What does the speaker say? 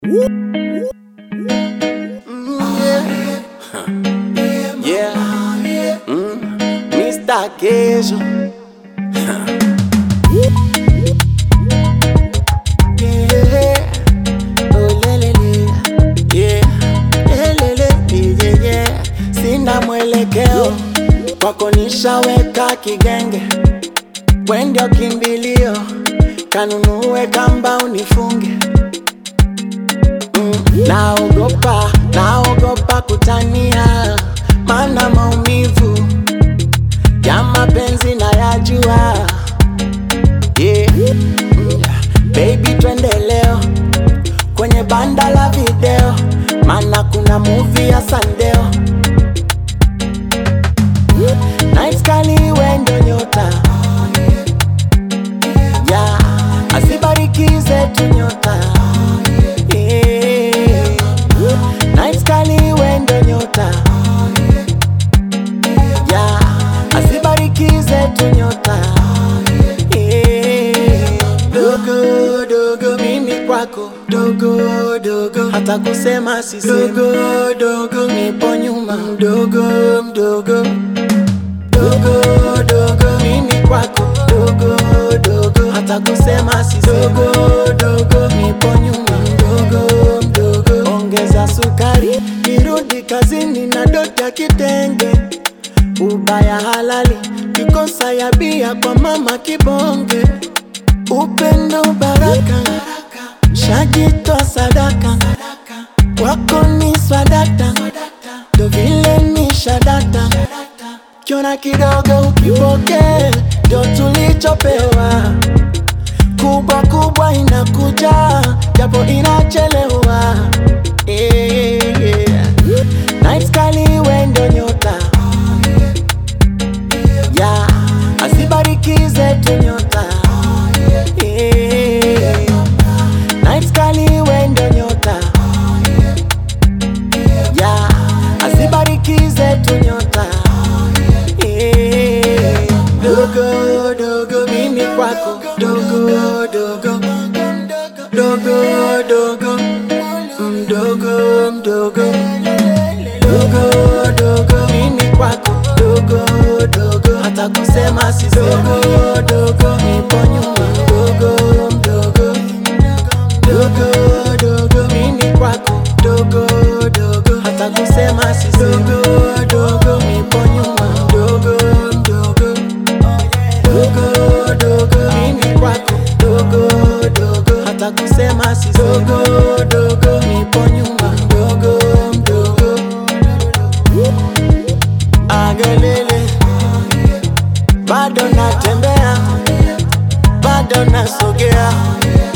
Yeah. Mm. Mr. Queijo. Yeah. Oh, lelele. Yeah. Lelele. Yeah, yeah. Sina mwelekeo kwako nishaweka kigenge, wende kimbilio, kanunue kamba unifunge Mm, naogopa, naogopa kutania, mana maumivu ya mapenzi na yajua. Yeah. Mm, Baby, twende leo kwenye banda la video, mana kuna movie ya Sandeo. Night kali wendo nyota yeah. Asibarikize tu nyota yeah. Night kali wendo nyota yeah. Asibarikize tu nyota yeah. Dogo dogo mimi kwako dogo dogo hata kusema sisemi dogo dogo nipo nyuma mdogo mdogo dogo dogo mimi kwako dogo dogo hata kusema si dogo dogo nipo nyuma mdogo mdogo ongeza sukari kirudi kazini na dota kitenge ubaya halali kikosa ya bia kwa mama kibonge upendo baraka shajitoa sadaka kwako ni swadata ndo vile ni shadata kiona kidogo ukipoke ndo tulichopewa kubwa kubwa inakuja japo inachelewa yeah, yeah. Night kali wendo nyota yeah. asibarikize tu nyota yeah. Night kali wendo nyota yeah. asibarikize tu nyota yeah. dogo dogo mimi kwako dogo dogo dogo dogo mdogo mdogo dogo dogo mimi kwako dogo dogo hata kusema si dogo dogo nipo nyuma dogo mdogo dogo dogo mimi kwako dogo dogo hata kusema si dogo dogo nipo nyuma dogo mdogo dogo dogo mimi kwako dogo dogo hata kusema si dogo dogo nipo nyuma dogo mdogo agelele bado natembea bado nasogea